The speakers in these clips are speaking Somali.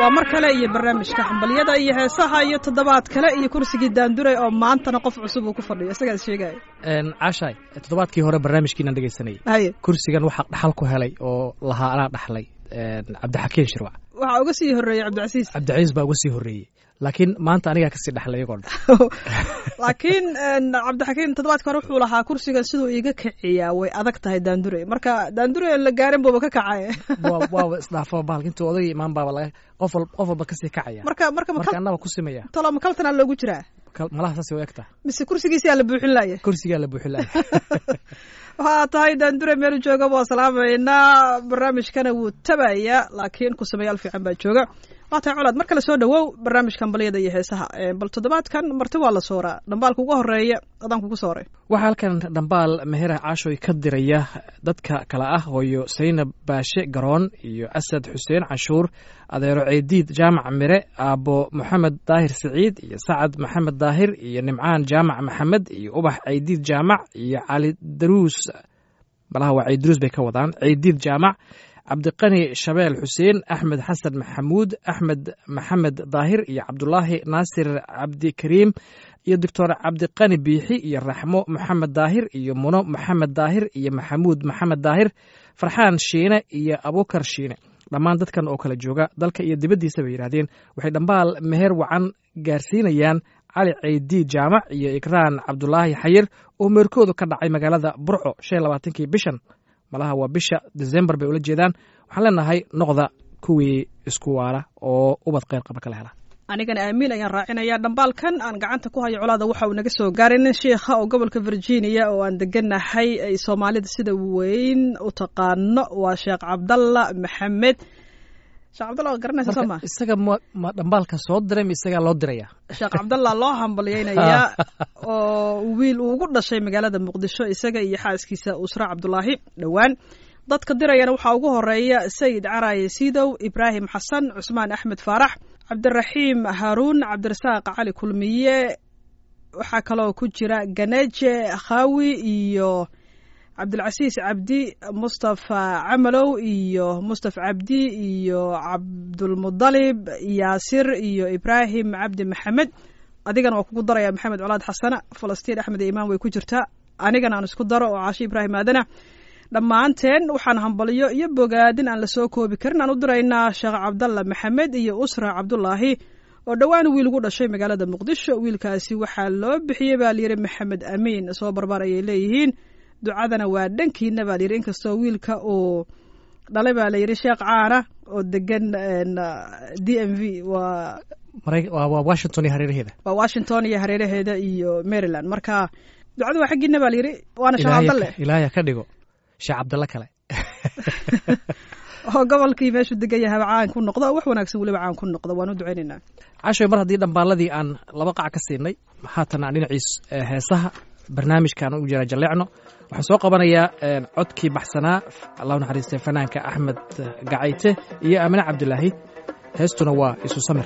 waa mar kale iyo barnaamijka xambalyada iyo heesaha iyo toddobaad kale iyo kursigii daanduray oo maantana qof cusub uu ku fadhiyo isagaas sheegaya caashaay toddobaadkii hore barnaamijkiinaan dhegeysanayay haye kursigan waxaa dhaxal ku helay oo lahaa anaa dhaxlay cabdixakiin shirwac waxaa uga sii horreeyey cabdicasiis cabdicasiis baa uga sii horreeyey laakiin maanta anigaa kasii dhexlay iyagoo dhan laakiin cabdixakiin toddobaadka hore wuxuu lahaa kursigan siduu iiga kiciyaa way adag tahay daandure marka daandure aan la gaarin buuba ka kacay waa waaba isdhaafo bahalka intuu odagii imaan baaba laga qof wal qof walba kasii kacaya marka marka marka annaba ku simaya tolo makaltanaa loogu jiraa Kal- malaha saasay u egta mise kursigiisaa la buuxin laaya kursigaa la buuxin lahay waxaa tahay daandure meel jooga waa salaamaynaa barnaamijkana wuu tabayaa laakiin ku sameeyaal fiican baa jooga waa tahay colaad mar kale soo dhawow barnaamijkan balyada iyo heesaha Eh, bal toddobaadkan marti waa la sooraa dhambaalka ugu horeeya adaan kugu sooray waxaa halkan dhambaal mehera caashoy ka diraya dadka kale ah hooyo saynab baashe garoon iyo asad xuseen canshuur adeero ceediid jaamac mire aabbo moxamed daahir siciid iyo sacad maxamed daahir iyo nimcaan jaamac maxamed iyo ubax ceediid jaamac iyo cali daruus malaha waa ceydiruus bay ka wadaan ceydiid jaamac cabdiqani shabeel xuseen axmed xasan maxamuud axmed maxamed daahir iyo cabdulaahi naasir cabdikariim iyo doctor cabdiqani biixi iyo raxmo maxamed daahir iyo muno maxamed daahir iyo maxamuud maxamed daahir farxaan shiine iyo abukar shiine dhammaan dadkan oo kala jooga dalka iyo dibaddiisa bay yidhaahdeen waxay dhambaal meher wacan gaarsiinayaan cali ceydiid jaamac iyo ikraan cabdulaahi xayir oo meerkoodu ka dhacay magaalada burco shan iyo labaatankii bishan malaha waa bisha desembar bay ula jeedaan waxaan leenahay noqda kuwii isku waara oo ubad kheyr qaba kala hela anigana aamiin ayaan raacinayaa dhambaalkan aan gacanta ku hayo colaada waxa uu naga soo gaaray nin shiikha oo gobolka virginia oo aan deganahay ay soomaalida sida weyn u taqaano waa sheekh cabdalla maxamed sheekh cabdalla waa garanaysa soo ma marka isaga ma ma dhambaalka soo diray ma isagaa loo diraya sheekh cabdalla loo hambalyeynayaa oo wiil uu ugu dhashay magaalada muqdisho isaga iyo xaaskiisa usra cabdulaahi dhowaan dadka dirayana waxaa ugu horeeya sayid caraye siidow ibraahim xasan cusmaan axmed faarax cabdiraxiim haaruun cabdirasaaq cali kulmiye waxaa kaloo ku jira ganeje khawi iyo cabdilcasiis cabdi mustafa camalow iyo mustafa cabdi iyo cabdulmudalib yaasir iyo ibraahim cabdi maxamed adigana waa kugu daraya maxamed colaad xasana falastiin axmed iyo imaan way ku jirtaa anigana aan isku daro oo caashi ibraahim aadana dhammaanteen waxaan hambalyo iyo bogaadin aan lasoo koobi karin aan u diraynaa sheekh cabdalla maxamed iyo usra cabdulaahi oo dhowaan wiil ugu dhashay magaalada muqdisho wiilkaasi waxaa loo bixiyey baa layidhi maxamed amiin soo barbar ayay leeyihiin ducadana waa dhankiina baa layidhi inkastoo wiilka uu dhalay baa layidhi sheekh caana oo degan d m v waa Marey- waa waa washington iyo hareeraheeda waa washington iyo hareeraheeda iyo maryland marka ducadu waa xaggiina baa layidhi waana sheekh Ilaahay cabdalle ka- ilaahay ha ka dhigo sheekh cabdalle kale oo gobolkii meeshuu degan yahaba caan ku noqdo oo wax wanaagsan weliba caan ku noqdo waan u ducaynaynaa cashoy mar haddii dhambaaladii aan laba qac ka siinay haatan aan dhinaciis eh, heesaha barnaamijkaan u jira jalleecno waxaan soo qabanayaa eh, codkii baxsanaa allah u naxariistay fanaanka axmed eh, gacayte iyo aamine cabdilaahi heestuna waa isu samir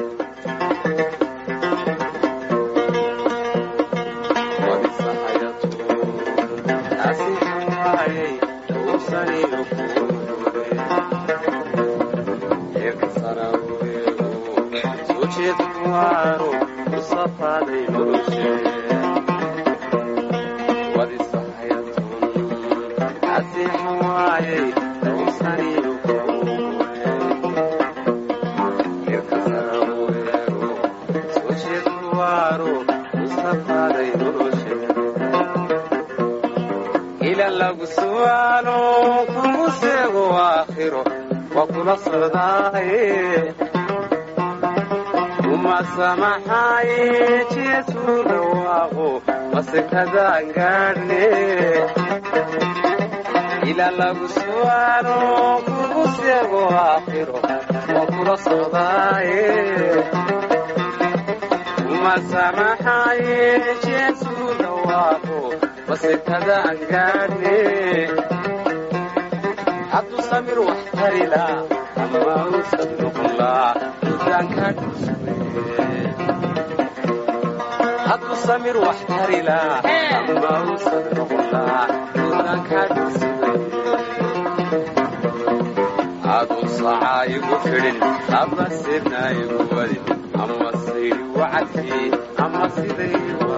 ila lagu su'aalo kugu seego aakhiro waa kula socdaaye uma samaxaaye jeesu dhawaaqo masekadaan gaadhne ila lagu su'aalo kugu seego aakhiro waa kula socdaaye uma samaxaaye jeesu dhawaaqo masekadaan gaadhne hadduu samir wax tarila ama uusan noqonlaa dudaanka dhuswe hadduu samir wax tarila ama uusan noqonlaa dudaanka dhuswe aduu sacaa igu fidhin ama sirna igu wadin ama sayri wacadkii ama siday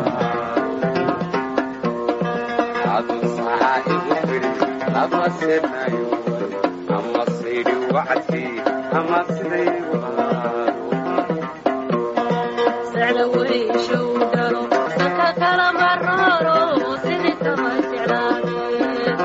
adu sacaa igu fidhin ama sirna igu wadin ama sayri wacadkii ama siday sacda weyshow galo sanka kala mararo sidii kama jeclaadeen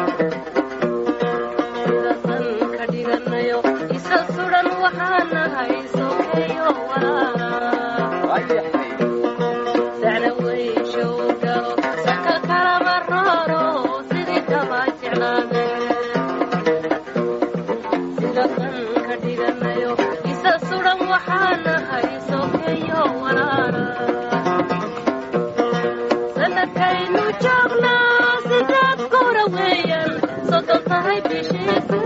sida san ka dhiganayo isa sudan waxaan nahay sokeeyo walaala waayahay sacda weyshow galo sanka kala mararo sidii kama jeclaadeen sida san ka dhiganayo isa sudan waxaan nahay sokeeyo walaala sanadkaynu joognaa sidaad kura weeyaan soddon tahay bishiise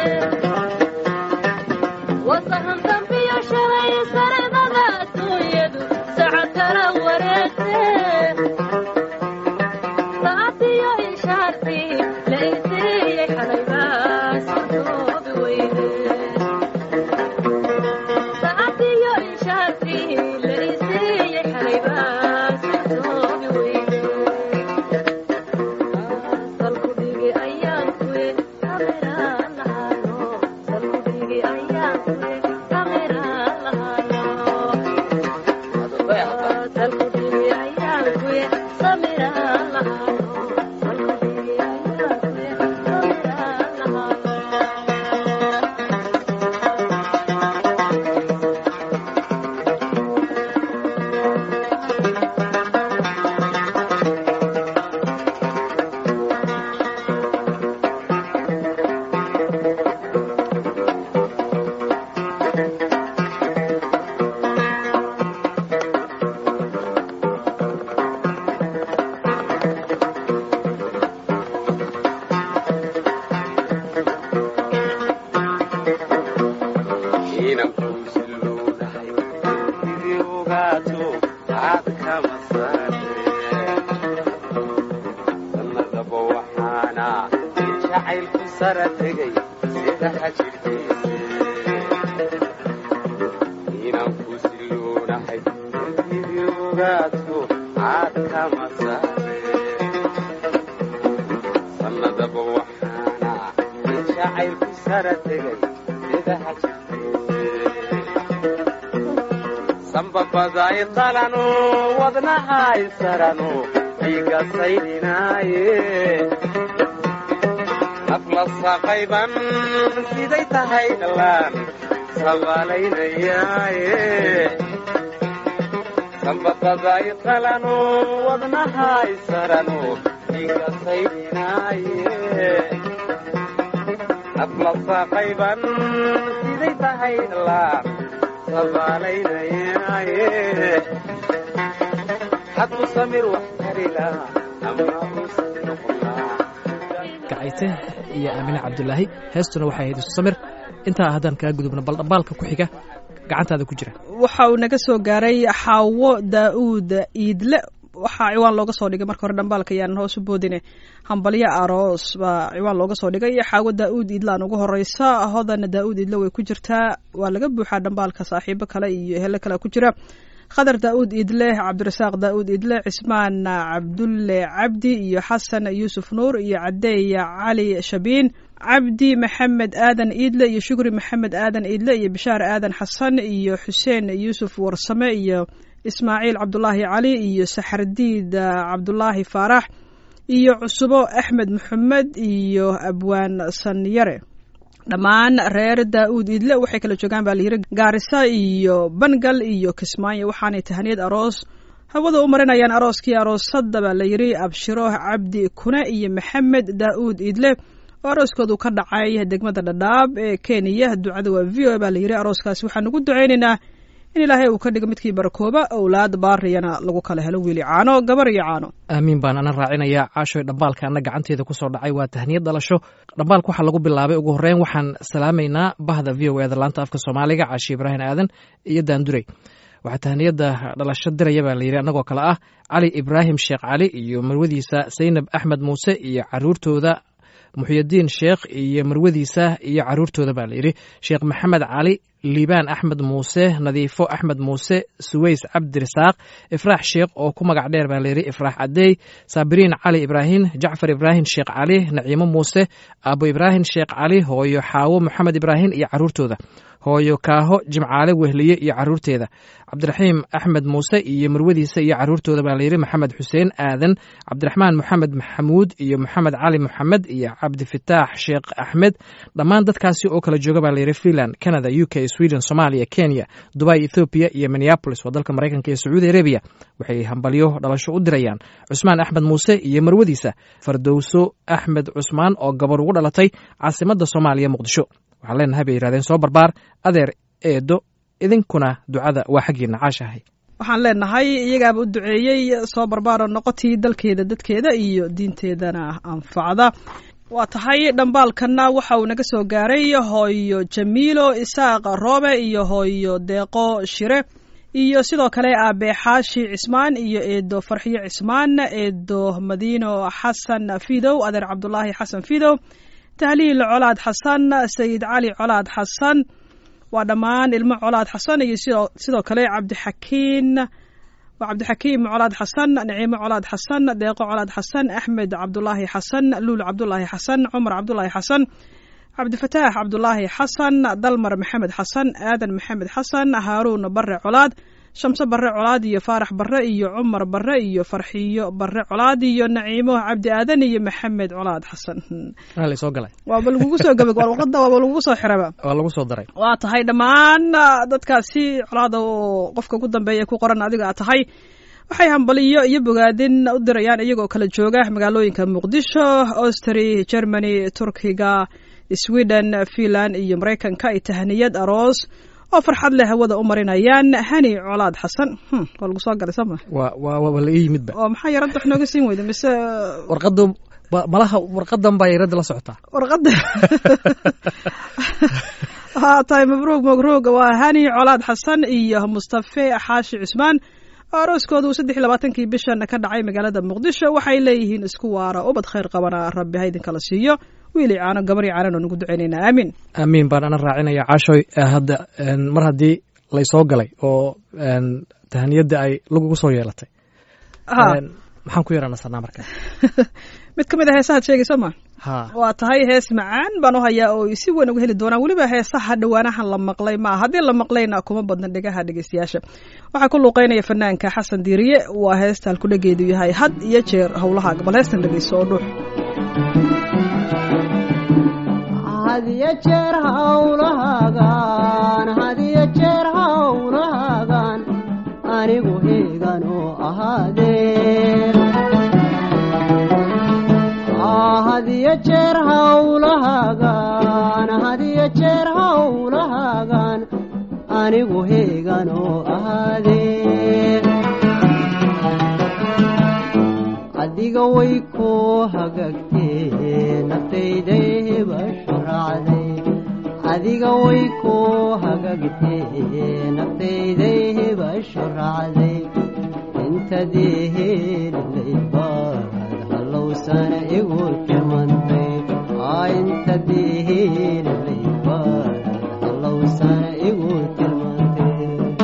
wasahan dambiyo shalay sanadada adduunyadu sacad kala wareegte saacadiyo ishaartii la isiiyey xalaybaa sodoobi weyne saacadiyo ishaartii la isiiyey xalaybaa sodoobi weyne salkudhigi ayaan kuye kameraan lahaano salkudhigi ayaan kuye kameraan lahaano salkudhigi ayaan kuye samiraan lahaano salkudhigi ayaan kuye samiraan lahaano inan kuusilowdahay idii ogaato aad kama saare sannadaba waxaana in jacaylku sara tegay sida hajirkiise inan kuusilownahay idii ogaato aad kama saare sannadaba waxaana in jacaylku sara tegay sida hajirkiise sanbabaday qalano wadnahay sarano dhiiga saydhinaaye nafla saqayban siday tahay dhallaan sabaalaynayaaye sanbabaday qalano wadnahay sarano dhiiga saydhinaaye nafla saqayban siday tahay dhallaan sabaalaynayaaye hadku samir wax tarila ama uusan noqonaa gacayte iyo aamine cabdulaahi heestuna waxay ahayd isu samir intaa haddaan kaga gudubno bal dhambaalka ku xiga gacantaada ku jira waxa uu naga soo gaaray xaawo daa'uud iidle waxaa ciwaan looga soo dhigay marka hore dhambaalka ayaan hoos u boodine hambalyo aroos baa ciwaan looga soo dhigay xaawo daa'uud iidlaan ugu horeysa hodana daa'uud iidle way ku jirtaa waa laga buuxaa dhambaalka saaxiibo kale iyo hele kale ku jira khadar daa'uud iidle cabdirasaaq daa'uud iidle cismaan cabdulle cabdi iyo xasan yuusuf nuur iyo cadeeya cali shabiin cabdi maxamed aadan iidle iyo shukri maxamed aadan iidle iyo bishaar aadan xasan iyo xuseen yuusuf warsame iyo ismaaciil cabdulaahi cali iyo saxardiid cabdulaahi faarax iyo cusubo axmed maxamed iyo abwaan sanyare dhammaan reer daa'uud iidle waxay kala joogaan baa layiri gaarisa iyo bangal iyo kismaayo waxaanay tahaniyad aroos hawada u marinayaan arooskii aroosadda baa layiri abshiro cabdi kune iyo maxamed daa'uud iidle oo arooskoodu ka dhacay degmada dhadhaab ee kenya ducada waa v o baa layiri arooskaasi waxaan ugu ducaynaynaa in ilaahay uu ka dhigo midkii barakooba owlaad baariyana lagu kala helo wiili caano gabar iyo caano aamiin baan ana raacinayaa caashoy dhambaalka ana gacanteeda ku soo dhacay waa tahniyad dhalasho dhambaalka waxaa lagu bilaabay ugu horreyn waxaan salaamaynaa bahda v o eda laanta afka soomaaliga caashi ibraahim aadan iyo daandurey waxaa tahniyadda dhalasho diraya baa layidhi annagoo kale ah cali ibraahim sheekh cali iyo marwadiisa saynab axmed muuse iyo caruurtooda muxyidiin sheekh iyo marwadiisa iyo caruurtooda baa layidhi sheekh maxamed cali liibaan axmed muuse nadiifo axmed muuse suweys cabdirasaaq ifraax sheekh oo ku magac dheer baa layidhi ifraax cadey saabiriin cali ibraahim jacfar ibraahim sheekh cali naciimo muuse abu ibraahim sheekh cali hooyo xaawo moxamed ibraahim iyo caruurtooda hooyo kaaho jimcaale wehliye iyo caruurteeda cabdiraxiim axmed muuse iyo marwadiisa iyo caruurtooda baa layidhi maxamed xuseen aadan cabdiraxmaan moxamed maxamuud iyo moxamed cali moxamed iyo cabdifataax sheekh axmed dhammaan dadkaasi oo kala jooga baa layidhi finland canada u k sweden somalia kenya dubai ethoobiya iyo minneabolis waa dalka maraykanka iyo sacuudi arabiya waxay hambalyo dhalasho u dirayaan cusmaan axmed muuse iyo marwadiisa fardowso axmed cusmaan oo gabar ugu dhalatay caasimadda soomaaliya muqdisho waxaan leenahay bay yidhahdeen soo barbaar adeer eedo idinkuna ducada waa xaggiina caashahay waxaan leenahay iyagaaba u duceeyey soo barbaaro noqotii dalkeeda dadkeeda iyo diinteedana anfacda waa tahay dhambaalkanna waxa uu naga soo gaaray hooyo jamiilo isaaq roobe iyo hooyo deeqo shire iyo sidoo kale aabe xaashi cismaan iyo eedo farxiyo cismaan eedo madiino xasan fidow adeer cabdulaahi xasan fidow tahliil colaad xasan sayid cali colaad xasan waa dhammaan ilmo colaad xasan iyo sidoo kale cabdixakiin waa cabdixakiim colaad xasan naciimo colaad xasan deeqo colaad xasan axmed cabdulaahi xasan luul cabdulaahi xasan cumar cabdulaahi xasan cabdifataax cabdulaahi xasan dalmar maxamed xasan aadan maxamed xasan haaruun bare colaad shamse bare colaad iyo faarax bare iyo cumar bare iyo farxiyo bare colaad iyo naciimo cabdi aadan iyo maxamed colaad xasan soo galay waaba lagugu soo gabag warqada waaba lagugu soo xiraba waa lagu soo daray waa tahay dhammaan dadkaasi colaada oo qofka ugu dambeeya ku qoran adiga a tahay waxay hambaliyo iyo bogaadin u dirayaan iyagoo kala jooga magaalooyinka muqdisho austri germany turkiga sweden finland iyo maraykanka ay tahniyad aroos oo farxad leh hawada u marinayaan hani colaad xasan waa lagu soo galay sooma waa waa waa la ii yimidba oo maxaa yaradda wax nooga siin weyda mise warqadu malaha warqadan baa yaradda la socotaa warqadda haa tahay mabruug mabruug waa hani colaad xasan iyo mustafe xaashi cusmaan arooskooda uu saddex iyo labaatankii bishan ka dhacay magaalada muqdisho waxay leeyihiin isku waara ubad khayr qabana rabbi ha idinkala siiyo wiili caano gabarii caanan oo nagu ducaynaynaa aamiin aamiin baan ana raacinaya caashoy hadda mar haddii laysoo galay oo tahaniyadda ay lagugu soo yeelatay maxaan ku yaraanasanaa marka mid ka mid a heesahaad sheegayso ma ha waa tahay hees macaan baan u hayaa oo si weyn uga heli doonaan weliba heesaha dhowaanahan la maqlay ma haddii la maqlayna kuma badna dhegaha dhegeystayaasha waxaa ku luuqeynaya fanaanka xasan diiriye waa heesta halkudhageedu yahay had iyo jeer howlaha bal heestan dhegeyso oo dhuux hadiyo jeer hawlahaagaan hadiyo jeer hawlahaagaan anigu heegan oo ahaadee hadiyo jeer hawlahaagaan hadiyo jeer hawlahaagaan anigu heegan oo ahaadee adiga way ku hagagtee naftayday hebashu raacday adiga way ku hagagtee naftayday hebashu raacday intadii helilaybaad hallowsana igu timantay intadii helilaybaad hallowsana igu timantay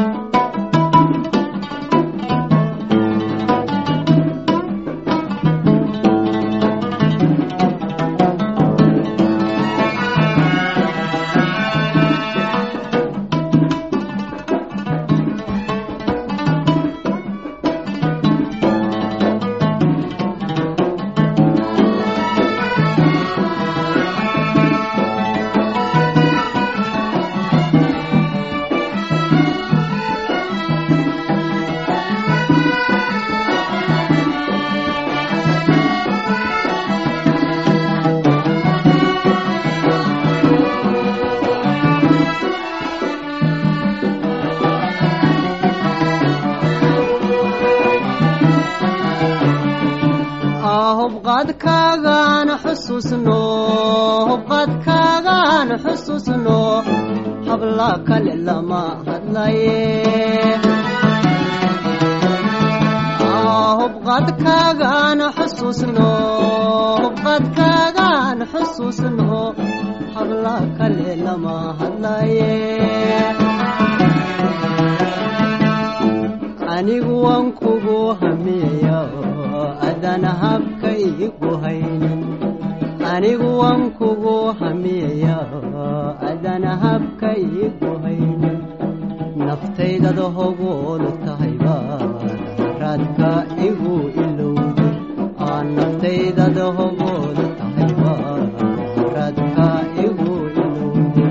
hubqadkaagaan xusuusno hubqadkaagaan xusuusno habla kale lama hadlaye hubqadkaagaan xusuusno hubqadkaagaan haddaan xusuusno habla kale lama hadlaye anigu waan kugu hamiya adan habka igu haynin anigu waan kugu hamiya adan habka igu haynin naftaydada hogoolu tahayba raadka igu ilowday aan naftaydada hogoolu tahayba raadka igu ilowday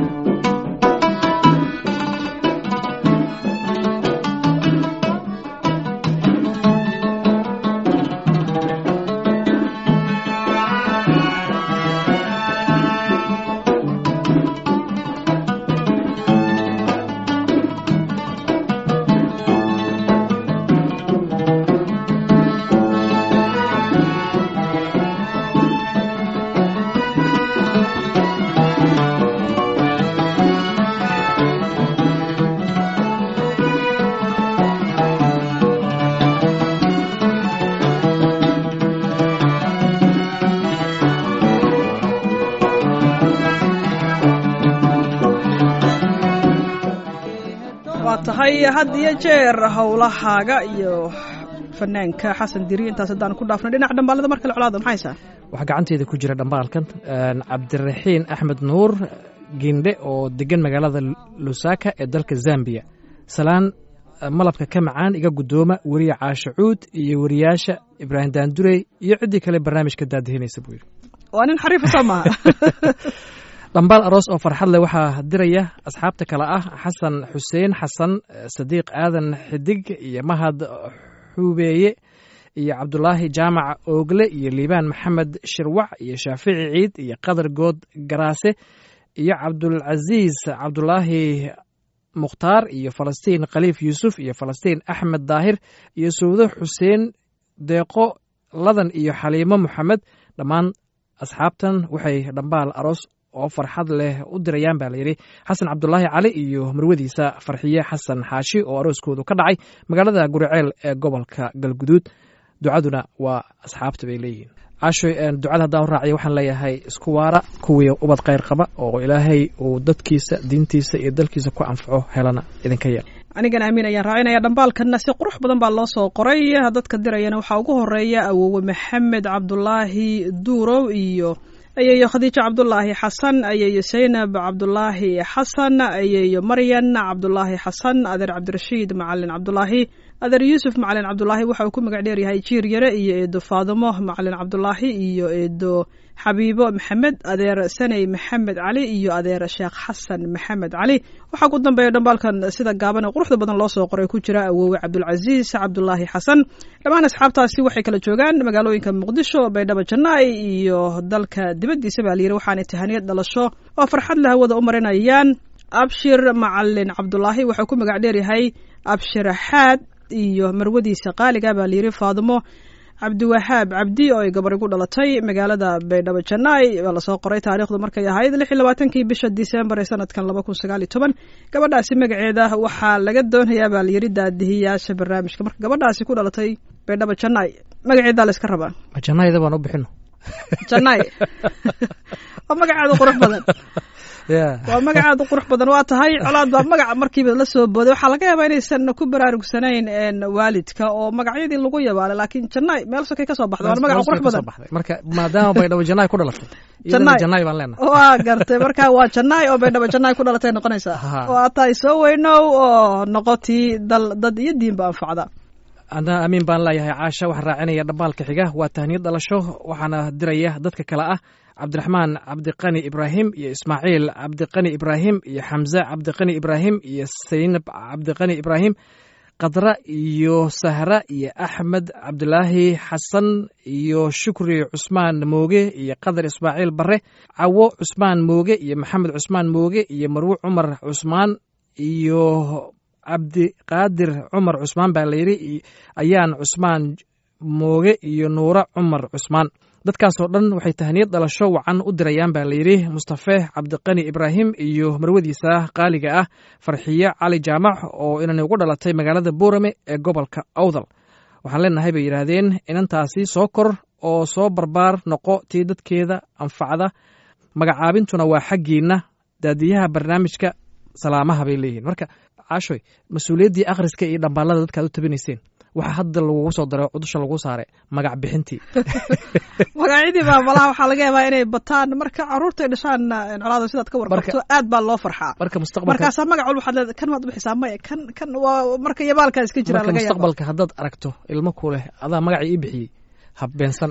waa tahay had iyo jeer howlahaaga iyo fanaanka xasan diri intaas haddaan ku dhaafnay dhinaca dhambaalada mar kale colaada maxaysaa waxaa gacanteeda ku jira dhambaalkan cabdiraxiin axmed nuur gindhe oo degan magaalada lusaka ee dalka zambiya salaan malabka ka macaan iga guddooma weriye caasho cuud iyo weriyaasha ibraahim daandurey iyo ciddii kale barnaamijka daadihinaysa buu yidhi waa nin xariifa soo maaha dhambaal aroos oo farxad leh waxaa diraya asxaabta kale ah xasan xuseen xasan sadiiq aadan xidig iyo mahad xubeeye iyo cabdulaahi jaamac oogle iyo liibaan maxamed shirwac iyo shaafici ciid iyo qadar good garaase iyo cabdulcasiis cabdulaahi mukhtaar iyo falastiin khaliif yuusuf iyo falastiin axmed daahir iyo sawdo xuseen deeqo ladan iyo xaliimo moxamed dhammaan asxaabtan waxay dhambaal aroos oo farxad leh u dirayaan baa layidhi xasan cabdulaahi cali iyo marwadiisa farxiye xasan xaashi oo arooskoodu ka dhacay magaalada guriceel ee gobolka galguduud ducaduna waa asxaabta bay leeyihiin caashoy ducada haddaan u raaciya waxaan leeyahay isku waara kuwii ubad khayr qaba oo ilaahay uu dadkiisa diintiisa iyo dalkiisa ku anfaco helana idinka yeel anigana amiin ayaan raacinaya dhambaalkanna si qurux badan baa loo soo qoray dadka dirayana waxaa ugu horeeya awowe maxamed cabdulaahi duurow iyo ayeeyo khadiijo cabdulaahi xasan ayeeyo saynab cabdulaahi xasan ayeeyo maryan cabdulaahi xasan adeer cabdirashiid macalin cabdulaahi adeer yuusuf macalin cabdulaahi waxa uu ku magac dheeryahay jiir yare iyo eedo faadimo macalin cabdulaahi iyo eedo xabiibo maxamed adeer saney maxamed cali iyo adeer sheekh xasan maxamed cali waxaa ku dambeeya dhambaalkan sida gaaban ee quruxda badan loo soo qoray ku jira awoowe cabdulcasiis cabdulaahi xasan dhammaan asxaabtaasi waxay kala joogaan magaalooyinka muqdisho baydhabo jannaay iyo dalka dibaddiisa baa layidhi waxaanay tahaniyad dhalasho oo farxad la hawada u marinayaan abshir macalin cabdulaahi waxau ku magac dheeryahay abshir xaad iyo marwadiisa qaaliga baa layidhi faadimo cabdiwahaab cabdi oo ay gabari ku dhalatay magaalada baydhabo jannaay baa lasoo qoray taariikhdu markay ahayd lix iyo labaatankii bisha disembar ee sanadkan laba kun sagaal iyo toban gabadhaasi magaceeda waxaa laga doonayaa baa layidhi daadihiyaasha barnaamijka marka gabadhaasi ku dhalatay baydhabo jannaay magaceedaa la iska rabaa jannayda baan u bixino jannaay waa magacaada qurux badan waa magacaada qurux badan waa tahay colaad baa magaca markiiba la soo booday waxaa laga yaabaa inaysan ku baraarugsanayn waalidka oo magacyadii lagu yabaala laakiin jannaay meel sokay kasoo baxda waa magaca qurux badan marka maadaama baydhabo jannaay ku dhalatay Jannaay. jannaay baan leenahay waa gartay marka waa jannaay oo baydhabo jannaay ku dhalatay noqonaysaa Ha. waa tahay soo weynow oo noqotii dal dad iyo diinba anfacda ana amiin baan leeyahay caasha waxaan raacinaya dhambaalka xiga waa tahniyad dhalasho waxaana diraya dadka kale ah cabdiraxmaan cabdiqani ibraahim iyo ismaaciil cabdiqani ibraahim iyo xamse cabdiqani ibraahim iyo saynab cabdiqani ibraahim qadra iyo sahra iyo axmed cabdilaahi xasan iyo shukri cusmaan mooge iyo qadar ismaaciil bare cawo cusmaan mooge iyo maxamed cusmaan mooge iyo marwe cumar cusmaan iyo cabdiqaadir cumar cusmaan baa layidhi ayaan cusmaan mooge iyo nuure cumar cusmaan dadkaasoo dhan waxay tahniyad dhalasho wacan u dirayaan baa layidhi mustafe cabdiqani ibraahim iyo marwadiisa qaaliga ah farxiye cali jaamac oo inani ugu dhalatay magaalada boorame ee gobolka awdal waxaan leenahay bay yidhaahdeen inantaasi soo kor oo soo barbaar noqo tii dadkeeda anfacda magacaabintuna waa xaggiinna daadiyaha barnaamijka salaamaha bay leeyihiin marka caashoy mas-uuliyaddii akhriska iyo dhambaalada dadka ad u tabinayseen waxaa hadda lagugu soo daray cudusha lagu saaray magac bixintii magacyadii baa malaha waxaa laga yaabaa inay bataan marka caruurtay dhashaan colaada sidaad ka warqabto aad baa loo farxaa marka mustaqbalka markaasaa magac walba waxaad leedahay kan maad u bixisaa maya kan kan waa marka yabaalkaa iska jira marka laga yaaba mustaqbalka haddaad aragto ilmo ku leh adaa magacii ii bixiyey habbeensan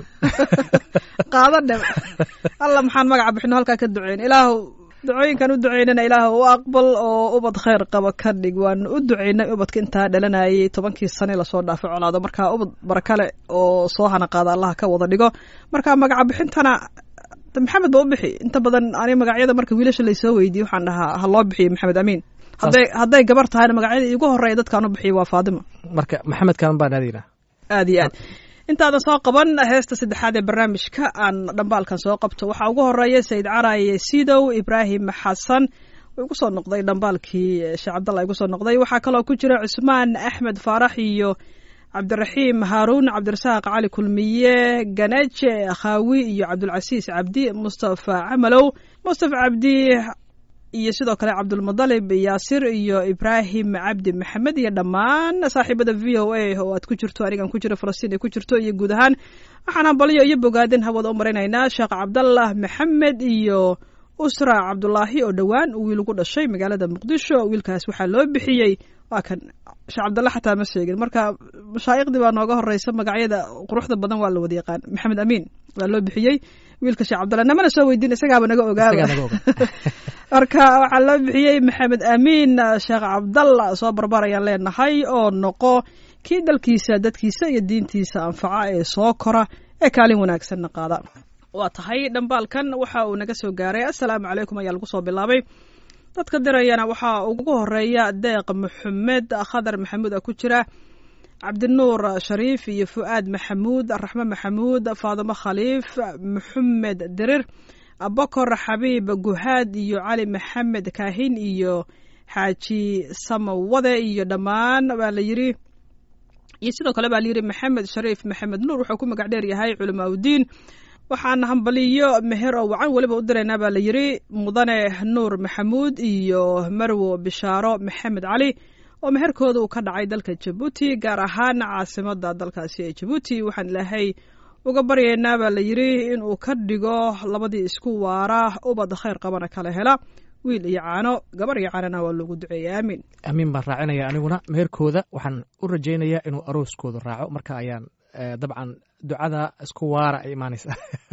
qaada dhe alla maxaan magaca bixino halkaa ka duceyn ilaahu ducooyinkan u duceynana ilaahu u aqbal oo ubad khayr qaba ka dhig waanu u duceynay ubadka intaa dhalanayay tobankii sane lasoo dhaafay colaado marka ubad barakale oo soo hana qaada allaha ka wada dhigo marka magaca bixintana de maxamed ba u bixi inta badan ani magacyada marka wiilasha laysoo weydiye waxaan dhahaa ha loo bixiyo maxamed amiin hadday hadday gabar tahayna magacyada iigu horeeya dadkaan u bixiya waa faadima marka maxamed kaan baan aadaynaa aad iyo aad intaadan soo qaban heesta saddexaad ee barnaamijka aan dhambaalkan soo qabto waxaa ugu horeeya sayid caraye sidow ibraahim xasan igu soo noqday dhambaalkii sheekh cabdalla igu soo noqday waxaa kaloo ku jira cusmaan axmed faarax iyo cabdiraxiim haaruun cabdirasaaq cali kulmiye ganeje khaawi iyo cabdulcasiis cabdi mustafa camalow mustafa cabdi iyo sidoo kale cabdulmudalib yaasir iyo ibraahim cabdi maxamed iyo dhammaan saaxiibada v o a oo aad ku jirto anigan ku jiro falastiin ay ku jirto iyo guud ahaan waxaan hambalyo iyo bogaadin hawada u maraynaynaa sheekh cabdallah maxamed iyo usra cabdulaahi oo dhowaan uu wiil ugu dhashay magaalada muqdisho wiilkaas waxaa loo bixiyey waa kan sheekh cabdallah xataa ma sheegin marka mashaa'iqdii baa nooga horeysa magacyada quruxda badan waa la wada yaqaan maxamed amiin waa loo bixiyey wiilka sheekh cabdallah namana soo weydiin isagaaba naga ogaaba isagaa naga oga marka waxaa loo bixiyey maxamed amiin sheekh cabdalla soo barbarayaan leenahay oo noqo kii dalkiisa dadkiisa iyo diintiisa anfaca ee soo kora ee kaalin wanaagsanna qaada waa tahay dhambaalkan waxa uu naga soo gaaray assalaamu calaykum ayaa lagu soo bilaabay dadka dirayana waxaa ugu horeeya deeq maxamed khadar maxamuud a ku jira cabdinuur shariif iyo fu'aad maxamuud raxme maxamuud faadimo khaliif maxamed dirir abakor xabiib guhaad iyo cali maxamed kaahin iyo xaaji samawade iyo dhammaan baa la yiri iyo sidoo kale baa layidhi maxamed shariif maxamed nuur wuxuu ku magac dheer yahay culamaa udiin waxaan hambaliyo meher oo wacan weliba u diraynaa baa la yidhi mudane nuur maxamuud iyo marwo bishaaro maxamed cali oo meherkooda uu ka dhacay dalka jabuuti gaar ahaan caasimada dalkaasi ee jabuuti waxaan ilaahay uga baryaynaa baa la yidhi inuu ka dhigo labadii isku waara ubad khayr qabana kala hela wiil iyo caano gabar iyo caanana waa loogu duceeyey aamiin amiin baan raacinaya aniguna meherkooda waxaan u rajaynayaa inuu arooskooda raaco marka ayaan dabcan ducada isku waara ay imaanaysa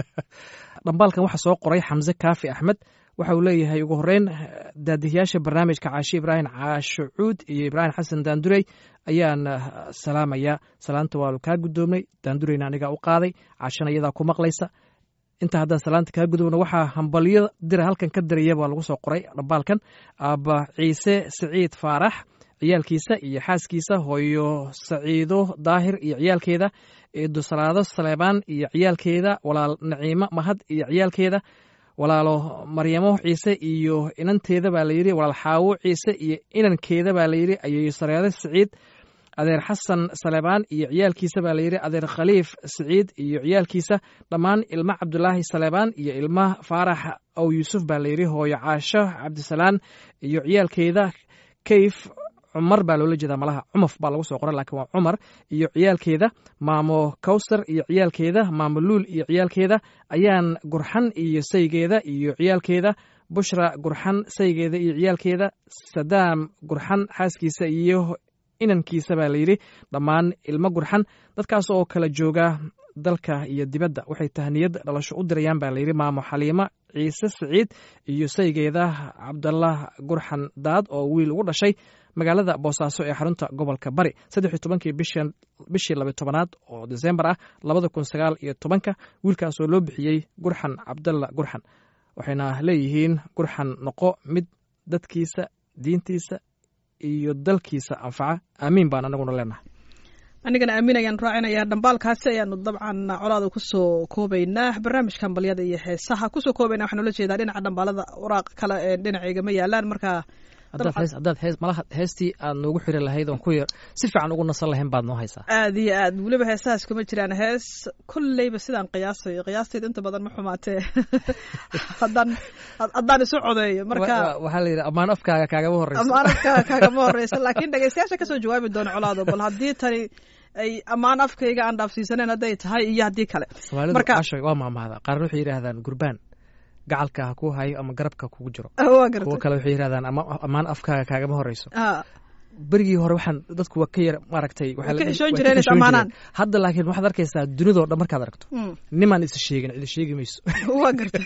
dhambaalkan waxaa soo qoray xamse kaafi axmed waxa uu leeyahay ugu horeyn daadihiyaasha barnaamijka caashi ibraahim caasho cuud iyo ibraahim xasan daandurey ayaan salaamaya salaanta waa kaa guddoomnay daandureyna anigaa u qaaday caashana iyadaa ku maqlaysa inta haddaan salaanta kaa gudubno waxaa hambalyo dira halkan ka diraya baa lagu soo qoray dhambaalkan aaba ciise siciid faarax ciyaalkiisa iyo xaaskiisa hooyo saciido daahir iyo ciyaalkeeda eedosalaado saleebaan iyo ciyaalkeeda walaal naciimo mahad iyo ciyaalkeeda walaalo maryamo ciise iyo inanteeda baa layidhi walaal xaawo ciise iyo inankeeda baa layidhi ayeeyo sareede siciid adeer xasan saleebaan iyo ciyaalkiisa baa layidhi adeer khaliif siciid iyo ciyaalkiisa dhammaan ilmo cabdulaahi saleebaan iyo ilma faarax ow yuusuf baa layidhi hooyo caasho cabdisalaan iyo ciyaalkeeda kayf cumar baa loola jeedaa malaha cumaf baa lagu soo qoray laakiin waa cumar iyo ciyaalkeeda maamo kawsar iyo ciyaalkeeda maamo luul iyo ciyaalkeeda ayaan gurxan iyo saygeeda iyo ciyaalkeeda bushra gurxan saygeeda iyo ciyaalkeeda sadaam gurxan xaaskiisa iyo inankiisa baa layidhi dhammaan ilmo gurxan dadkaas oo kala jooga dalka iyo dibadda waxay tahniyad dhalasho u dirayaan baa layidhi maamo xaliimo ciise siciid iyo saygeeda cabdallah gurxan daad oo wiil ugu dhashay magaalada boosaaso ee xarunta gobolka bari saddex iyo tobankii bishii labiy tobanaad oo desembar ah labada kun sagaal iyo tobanka wiilkaas oo loo bixiyey gurxan cabdalla gurxan waxayna leeyihiin gurxan noqo mid dadkiisa diintiisa iyo dalkiisa anfaca aamiin baan anaguna leenahay anigana aamin ayaan raacinayaa dhambaalkaasi ayaanu dabcan colaada kusoo koobaynaa barnaamijka hambalyada iyo heesaha kusoo koobayna waxaan ula jeedaa dhinaca dhambaalada waraaq kale ee dhinacayga ma yaalaan marka haddaad dabcan. hees haddaad hees malaha heestii aad noogu xiri lahayd oon ku yar si fiican ugu nasan lahayn baad noo haysaa aad iyo aad weliba heesahaas kuma jiraan hees kolleyba sidaan qiyaasayo qiyaasteed inta badan ma xumaatee haddaan haddaan isu codeeyo marka Wa- wa- waxaa la yidhi ammaan afkaaga kaagama horeyso ammaan afka kaagama horeysa laakiin dhegeystayaasha kasoo jawaabi doona colaado bal haddii tani ay ammaan afkayga aan dhaafsiisaneen hadday tahay iyo haddii kale soomaalidu marka- cashoy waa maamahda qaarna waxay yidhaahdaan gurbaan gacalka ha kuu hayo ama garabka kugu jiro waa kuwo gartay kale waxay yidhahdaan ama ammaan afkaaga kaagama horeyso Ah, berigii hore waxaan dadku waa ka yar maaragtay waxaa Way la ka dhihi- xishoon way ka jireen is xishoon ammaanaan. jireen. hadda laakiin waxaad arkaysaa dunidoo dhan markaad aragto mm, nimaan isa sheegin cidi sheegi mayso waa gartay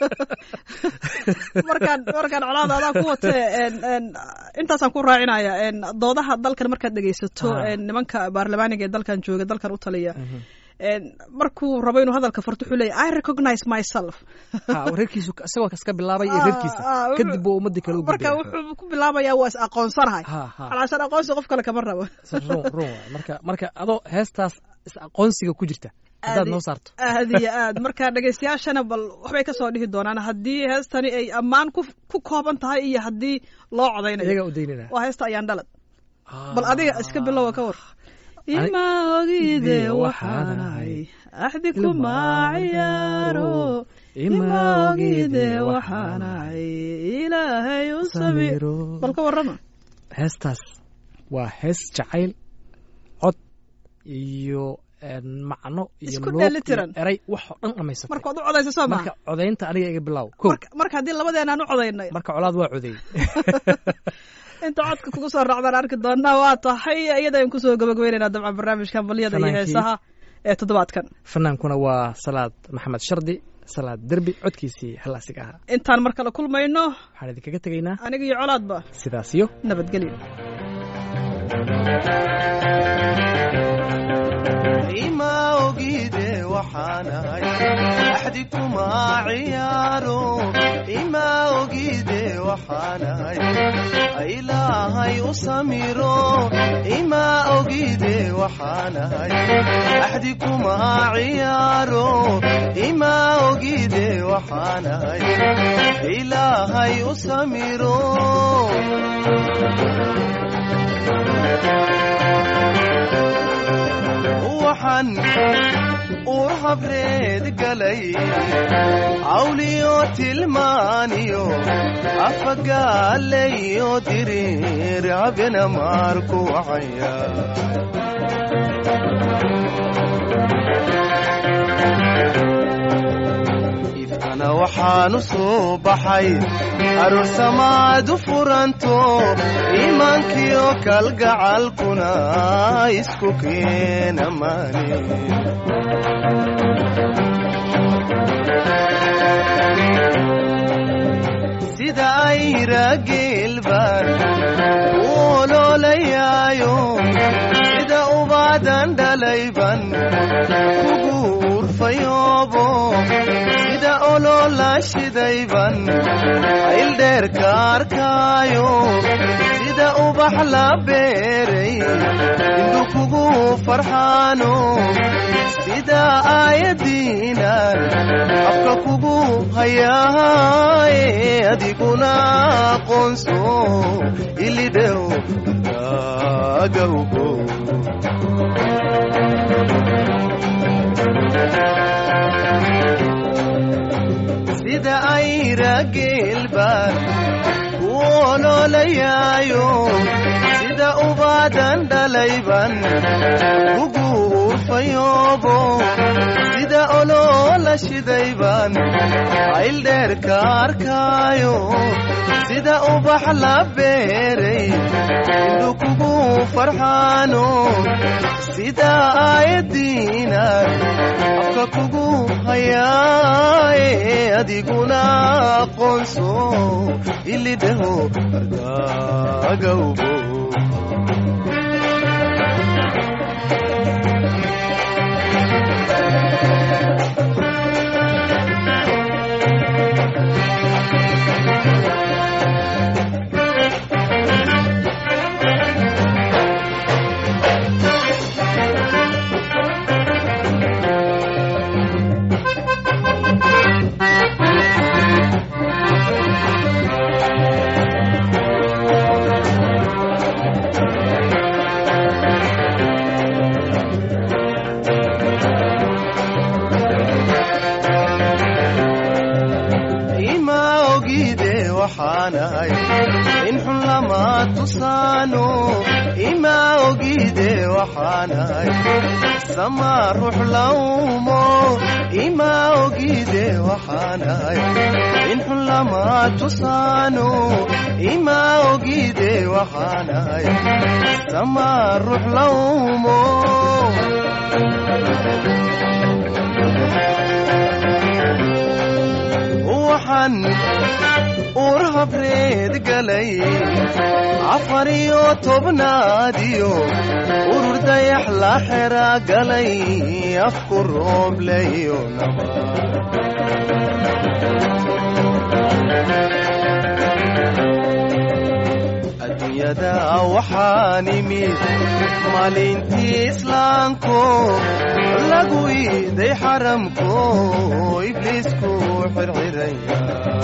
markaan markaan colaada adaa ku watee en- en, intaasaan ku raacinaya en, doodaha dalkan markaad dhegeysato Ah. en, nimanka baarlamaaniga ee dalkan jooga dalkan u taliya en, markuu rabo inuu hadalka farto wuxuu leeyahy i recognize myself Ha, reerkiisu isagoo kaska bilaabay iyo Ah, reerkiisa ah, wuxuu- kadib buu ummadii kale u marka gudbaya wuxuu ku bilaabayaa waa is aqoonsanahay ha ha calaashan aqoonsi qof kale kama rabo run run waay. marka marka adoo heestaas is aqoonsiga ku jirta haddaad Aadi- noo saarto aad iyo aad marka dhegeystayaashana bal waxbay kasoo dhihi doonaan haddii heestani ay ammaan ku ku kooban tahay iyo haddii loo codaynayo iyagaa u daynina waa heesta ayaan dhalad bal adiga iska bilowa ka war ima ogide waxaanahay axdi kuma ciyaaro ima ogide waxaanahay ilaahay u samir bal ka warrama heestaas waa hees jacayl cod iyo een, macno iyo Isku luuq dheelitiran. iyo eray wax oo dhan dhamaysatay marka waad u codaysa soo marka maha codaynta aniga iga bilow ko marka marka haddii labadeenaan u codaynay marka colaad waa codeey inta codka kugu soo raacdaan arki doonaa waa tahay iyadaan kusoo gabagabeynayna dabcan barnaamijkan balyada iyo Fanaankii. heesaha ee toddobaadkan fanaankuna waa salaad maxamed shardi salaad derbi codkiisii halaasiga ahaa intaan mar kale kulmayno waxaan idinkaga tegaynaa aniga iyo colaadba sidaas iyo nabadgelyo ima ogide waxaanahay axdi kuma ciyaaro ima ogide waxaanahay ilaahay u samiro ima ogide waxaanahay axdi kuma ciyaaro ima ogide waxaanahay ilaahay u samiro waxaan uur habreed galay cawliyo tilmaaniyo afagaalayo diriir habena maarku wacaya ifkana waxaanu soo baxay aroor samaad u furanto iimaankiyo kalgacalkuna isku keena maani sida ayra geelbaan u oloolayaayo sida ubaadan dhalayban kugu urfayoobo sida oloola shidayban ayldheerka arkaayo sida ubax la beeray indhu kugu farxaano sida aayadiinan afka kugu hayaaye adiguna aqoonso ilidhew agawgo sida ayra geelbaan ku oloolayaayo sida ubaadan dhalayban kugu urfayoobo sida oloola shidayban ayldheerka arkaayo sida ubax la beeray indhu kugu farxaano sida aayadiinan afka kugu hayaaye adiguna aqoonso ilidhaho agagawbo waxaanahay in xun lama tusaano ima ogide waxaanahay sama ruux laumo ima ogide waxaanahay in xun lama tusaano ima ogide waxaanahay sama ruux laumo waxaan uur habreed galay afar iyo tobnaadiyo urur dayax la xera galay afku roobleyo adduunyada waxaan imid maalintii islaamko lagu iiday xaramko ibliisku xirxiraya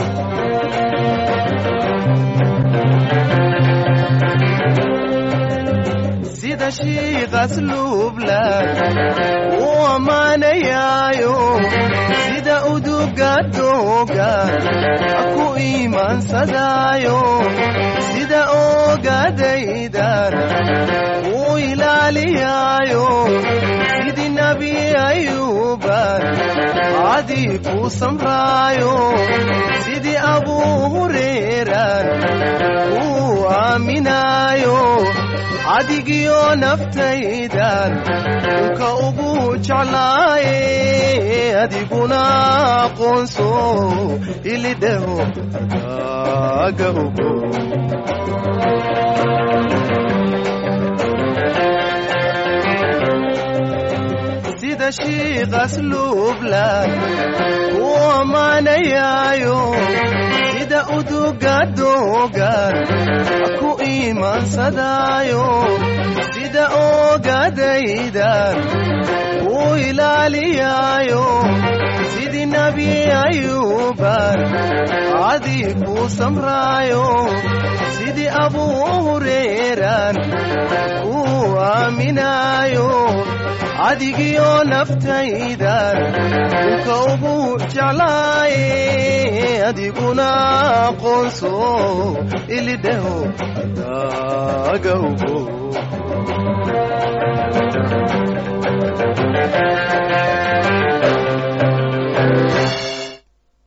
sida shiiqas luublan uu ammaanayaayo sida uduga doogan ku iimaansadaayo sida ogadaydan uu ilaaliyaayo sidii nebi ayuuban cadii ku samraayo sidii abuu hureeran uu aaminaayo cadigiyo naftaydan dhulka ugu jeclaaye adiguna aqoonso ilidhaho aga ogo sida shiiqas luublan uu ammaanayaayo sida uduga doogan ku iimaansadaayo sida ogadaydan uu ilaaliyaayo sidii nebi ayuuban cadii ku samraayo sidii abuu hureeran uu aaminaayo cadigiyo naftaydan dhulka ugu jeclaaye adiguna aqoonso ilidhaho adaga ogo